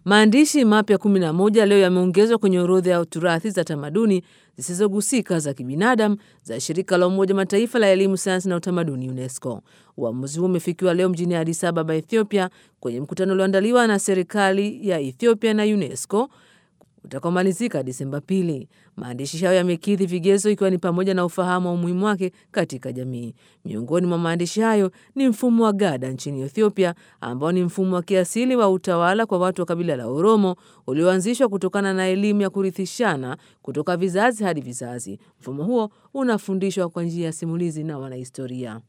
Maandishi mapya 11 leo yameongezwa kwenye orodha ya turathi za tamaduni zisizogusika za kibinadamu za shirika la Umoja Mataifa la elimu, sayansi na utamaduni UNESCO. Uamuzi huo umefikiwa leo mjini Addis Ababa, Ethiopia, kwenye mkutano ulioandaliwa na serikali ya Ethiopia na UNESCO utakaomalizika Disemba pili. Maandishi hayo yamekidhi vigezo ikiwa ni pamoja na ufahamu wa umuhimu wake katika jamii. Miongoni mwa maandishi hayo ni mfumo wa Gada nchini Ethiopia, ambao ni mfumo wa kiasili wa utawala kwa watu wa kabila la Oromo ulioanzishwa kutokana na elimu ya kurithishana kutoka vizazi hadi vizazi. Mfumo huo unafundishwa kwa njia ya simulizi na wanahistoria.